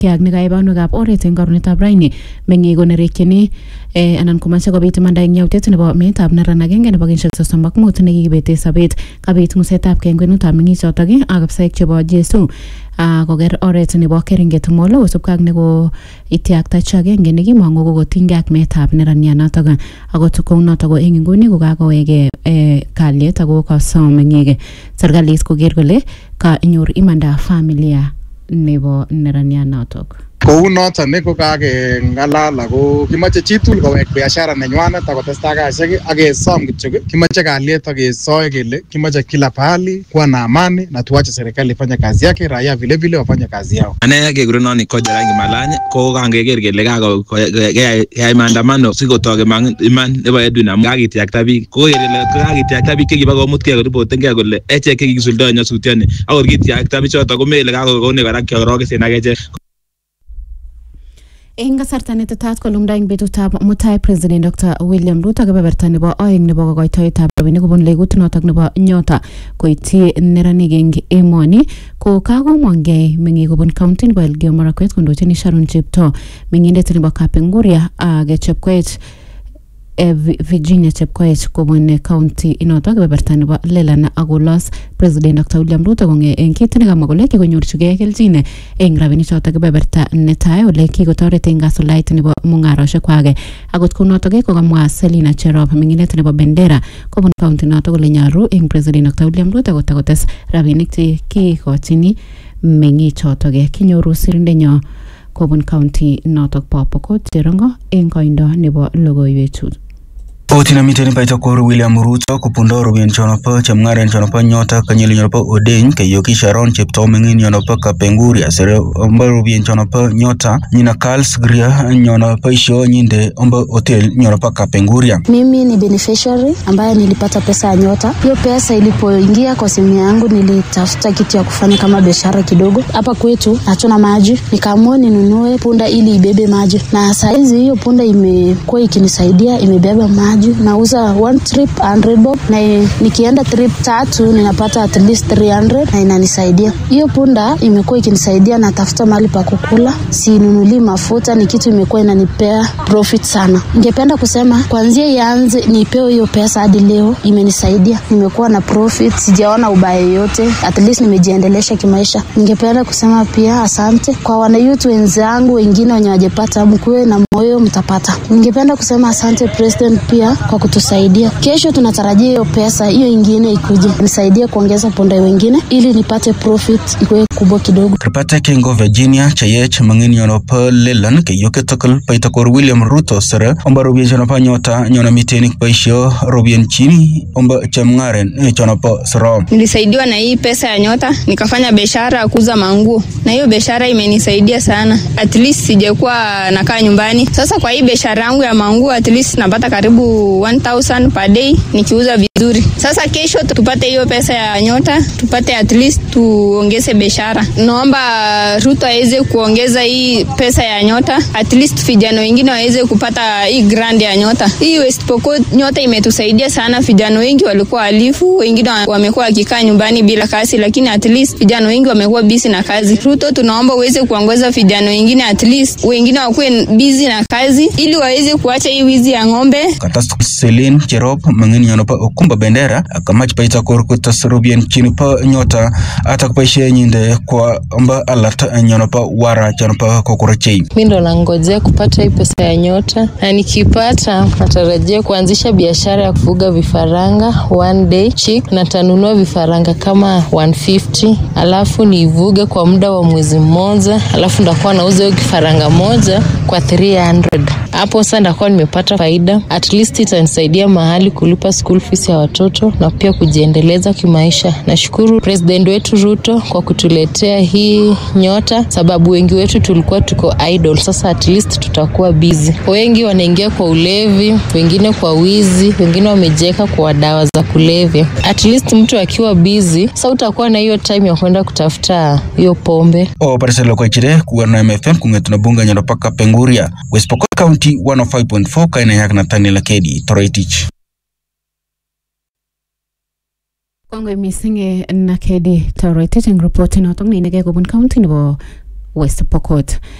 ak nekai banwekab oret eng karonetab raini meng'ik konerekyini eh, anan komache kobit imanda eng yautiet nebo meetab neran agenge nebo kenyisiek sosom ak mut nekikibete sobet kabit ng'usetab kei eng kwenutab meng'ichotok ii ak afisaek chebo jesu ah, koker oret nebo keringet molo kosubkei ak neko itiakta chi agenge nekimong'u kokotinygei ak meetab neranianotok akot kounotok ko eng inguni kokakoweke eh, kalyet ako kasom meng'ik serikalit koker kole kanyor imanda familia nebo neranianotok kou noton ko kakeng'alal ako kimoche chitugul kowek biashara nenywanet akotestai kasisiek ak kesom kityok kimoche kalyet ak kesoe kele kimoche kila pahali kuwa na amani na tuache serikali ifanye kazi yake raia vile vile wafanye kazi yao ane kekurenon Koja Rangi Malany ko kangeker kele kako- ko- keyai keyai maandamano sikotok iman iman nebo Edwin amu kakityakta biik koker kele kakityakta biik chekiba komutkei koripotenkei kole echek chekikisuldae nyasutioni akor kityakta bichotok komele kakokonech kora kiorokesen ak echek eng kasarta netetat kolumda eng betutab mutai president dr william ruto kebeberta nebo oeng nebo kokoitoetab rabinik kobun legut notok nebo nyota koityi neranik eng emoni ko kakomongei meng'ik kobun county nebo Elgeyo Marakwet kondochin Sharon Cheptoo meng'indet nebo Kapenguria ak Chepkoech eh, Vi- Virginia Chepkoech kobun county inotok kebeberta nebo Lelan akolos president Dr William Ruto konge eng kit nekamwa kole kikonyorchigei kelchin eng rabinik chotok kebeberta netai ole kikotoret eng kasulait nebo mung'aroshek kwake akot kounotok kokamwa Selina Cherop meng'indet nebo Bendera kobun county notok kole nyoru eng president Dr William Ruto kotakotes rabinik che kikochini meng'ichotok kinyoru sirindenyo kobun county notok bo Pokot Cherongo eng koindo nebo logoiwechu Oti namiten Paitokor William Ruto kupundo rubien chono pa chemngaren chono pa nyota kanyeli chono pa Odeny kayoki Sharon Cheptoo mengin chono pa Kapenguria sere omba rubien chono pa nyota nyina Karls Gria nyono pa isho nyinde omba hotel nyono pa Kapenguria Mimi ni beneficiary ambaye nilipata pesa ya Nyota. Hiyo pesa ilipoingia kwa simu yangu, nilitafuta kitu ya kufanya kama biashara kidogo. Hapa kwetu hatuna maji, nikaamua ninunue punda ili ibebe maji, na saizi hiyo punda imekuwa ikinisaidia, imebeba maji. Nauza one trip 100 bob, na i- nikienda trip tatu ninapata at least 300 na inanisaidia. Hiyo punda imekuwa ikinisaidia, natafuta mahali pa kukula, sinunulii mafuta, ni kitu imekuwa inanipea profit sana. Ningependa kusema kuanzia ianze nipewe hiyo pesa hadi leo imenisaidia, nimekuwa na profit, sijaona ubaya yoyote, at least nimejiendelesha kimaisha. Ningependa kusema pia asante kwa wanayouth wenzangu wengine wenye wajapata, mkuwe na moyo mtapata. Ningependa kusema asante president pia kwa kutusaidia. Kesho tunatarajia hiyo pesa hiyo ingine ikuje nisaidie kuongeza punda wengine ili nipate profit ikuwe kubwa kidogo. Kripate Kengo Virginia Chayech mangin nyono pa Lelan kayoki Tokal Paitokor William Ruto sere omba rubien chono pa nyota nyono mitenik pa isho rubien chini omba chemngaren chono pa Sorom Nilisaidiwa na hii pesa ya Nyota, nikafanya biashara ya kuuza manguo, na hiyo biashara imenisaidia sana. At least sijakuwa nakaa nyumbani. Sasa kwa hii biashara yangu ya manguo, at least napata karibu 1000 per day nikiuza vizuri. Sasa kesho tupate hiyo pesa ya Nyota, tupate at least tuongeze biashara. Naomba Ruto aweze kuongeza hii pesa ya Nyota, at least vijana wengine waweze kupata hii grant ya Nyota. Hii West Pokot Nyota imetusaidia sana. Vijana wengi walikuwa halifu, wengine wa- wamekuwa wakikaa nyumbani bila kazi, lakini at least vijana wengi wamekuwa busy na kazi. Ruto, tunaomba uweze kuongoza vijana wengine, at least wengine wakuwe busy na kazi, ili waweze kuacha hii wizi ya ng'ombe. katas Celine Cherop mangin nyono pa Okumba Bendera akamach Paitokor kutas rubien chini pa nyota atak pa ishe nyinde kwa omba alat nyono pa wara chono pa Kokorechei mi ndo nangojea kupata hii pesa ya nyota na nikipata natarajia kuanzisha biashara ya kufuga vifaranga one day chick na tanunua vifaranga kama 150 alafu niivuge kwa muda wa mwezi mmoja alafu ndakuwa nauza hiyo kifaranga moja kwa 300 hapo sasa ndakuwa nimepata faida at least itanisaidia mahali kulipa school fees ya watoto na pia kujiendeleza kimaisha nashukuru president wetu ruto kwa kutuletea hii nyota sababu wengi wetu tulikuwa tuko idle sasa at least tutakuwa busy wengi wanaingia kwa ulevi wengine kwa wizi wengine wamejiweka kwa dawa za kulevya at least mtu akiwa busy sa utakuwa na hiyo time ya kwenda kutafuta hiyo pombe o pariselo kwa chire kuwarna MFM kungetuna bunga nyono pa Kapenguria West Pokot County 105.4 kaina yak Nathaniel Akedi Toroitich kongoi mising eh, nakedi toroitech eng report notok neinegei kobun county nebo West Pokot